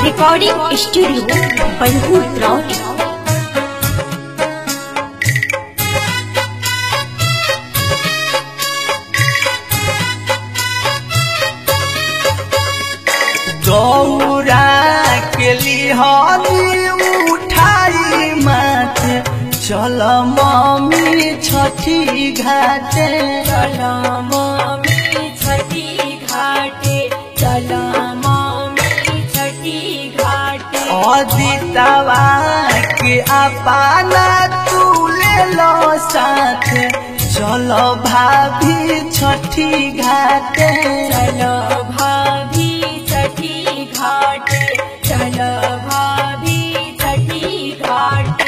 recording studio बलहूर plot गौरा के लिहानी उठाई मत चल मम्मी छठी घाटे चला मामी छठी घाटे चला मामी छठी घाटे अदितवा के अपाना तू ले लो साथ चलो भाभी छठी घाटे चलो भाभी छठी घाटे चलो भाभी छठी घाटे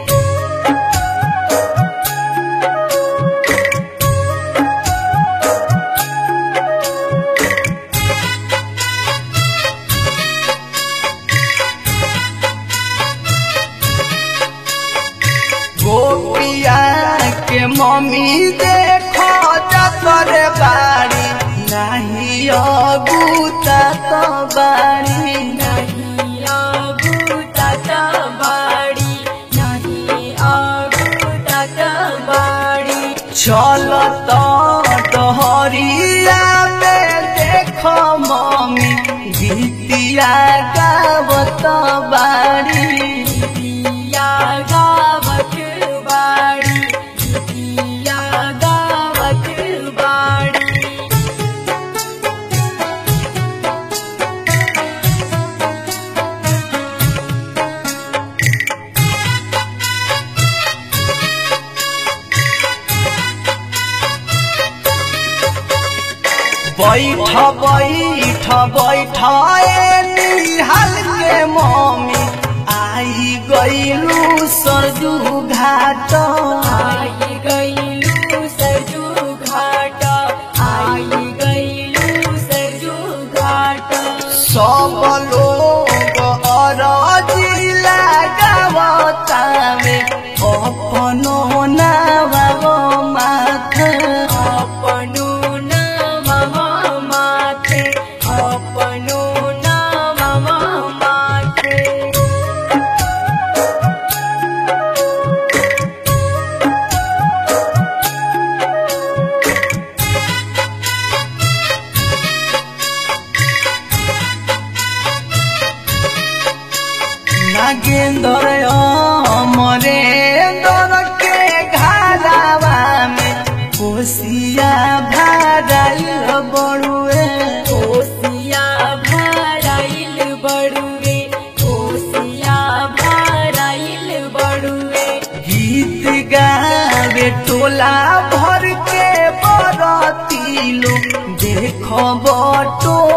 गोपिया के मम्मी देखो जतर बाड़ी नहीं अगुता तो बाड़ी नहीं आगुतात बाड़ी नहीं आगुतात बाड़ी चल तो डहरिया में देखो मम्मी गीतिया गावत बाड़ी दिया गावत बाड़ी दिया गावत बाड़ी बैठ बैठ बैठ ए निहाल के मम्मी आई गईलू सरजू घाट आई गईलू सरजू घाट आई गईलू सरजू घाट सब लोग अरजी लगावतावे अपनो नाव माथ अपनो नाम माथे अपनो नाम माथे नागेंद्र अमरेंद्र के घरावा में कोसिया भराइल बड़ुए कोसिया भराइल बड़ुए कोसिया भराइल बड़ुए गीत गावे टोला भर के बरती लोग देखो बटो